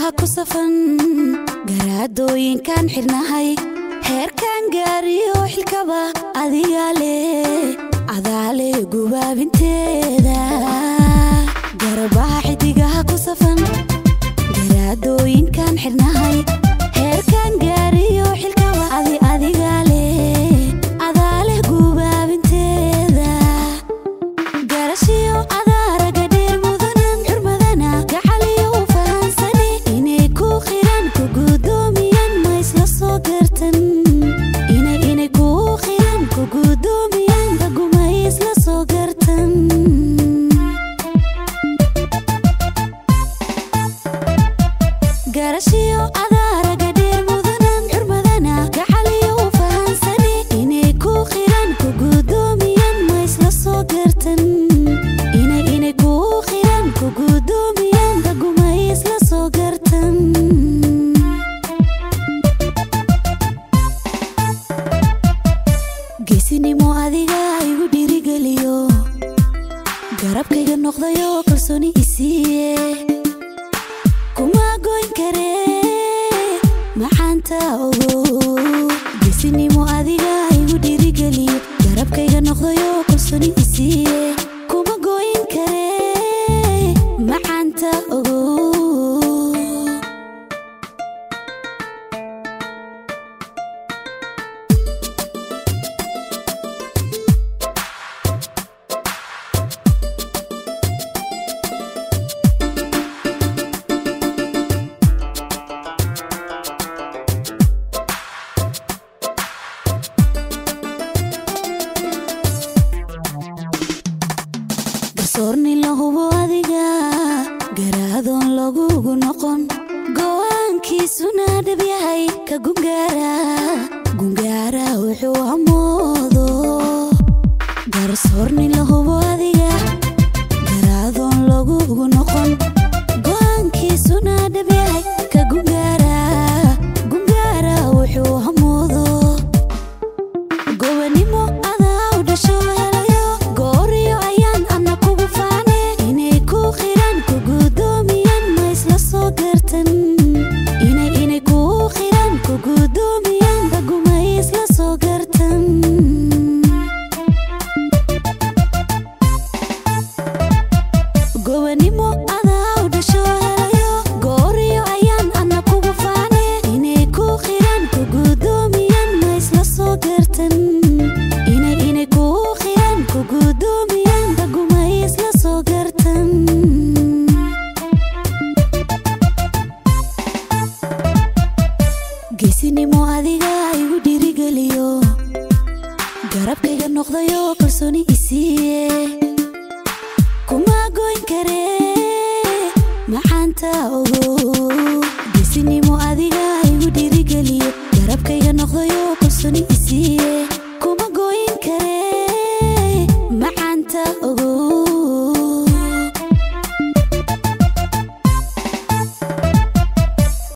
ku safan garaadooyinkaan xidhnahay heerkaan gaariyo xilkaba adigaa leh cadaale gubaabinteeda garabaha xidigaha ku safan garaadooyinkaan xidhnahay heerkaan gaariyo xilkaba adi adigaa leh cadaale gubaabinteeda garashiyo adaaraga dheer mudanan xurmadana gacaliyo u fahansani inay ku qiran ku gudoomiyaan ma isla soo gartan inay inay ku qiran ku gudoomiyaan raguma isla soo gartan garashiyo adaaraga dheer mudanan xurmadana gacaliyo u fahansani inay ku qiran ku gudoomiyaan ma isla soo gartan inay inay ku qiran ku gudoomiyaan raguma isla soo gartan geesinimo adiga igu dhiirigeliyo garabkayga noqdayo kalsooni isiiye kuma goyn kare maxaanta ogo geesinimo adiga igu dhiirigeliyo garabkayga noqdayo kalsooni isiiye kuma goyn kare maxaanta ogo garsoorni la hubo adiga garaadoon lagugu noqon go'aankiisuna dhab yahay ka gungaara gungaara wuxuu hamoodo garsoorni la hubo adiga garaadoon lagugu noqon go'aankiisuna dhab yahay ka gungaara gungaara wuxuu hamoodo gobanimo adaa u dhasho helayo gooriyo ayaan ana kugu faane inay ku qiran ku gudoomiyaan ma isla soo gartan inay inay ku qiran ku gudoomiyaan raguma isla soo gartan gobanimo adaa u dhasho helayo gooriyo ayaan ana kugu faane inay ku qiran ku gudoomiyaan ma isla soo gartan inay inay ku qiran ku gudoomiyaan raguma isla soo gartan geesinimo adiga igu dhiirigeliyo garabkayga noqdayo kalsooni isiiye kuma goyn kare maxaanta ogo geesinimo adiga igu dhiirigeliyo garabkayga noqdayo kalsooni isiiye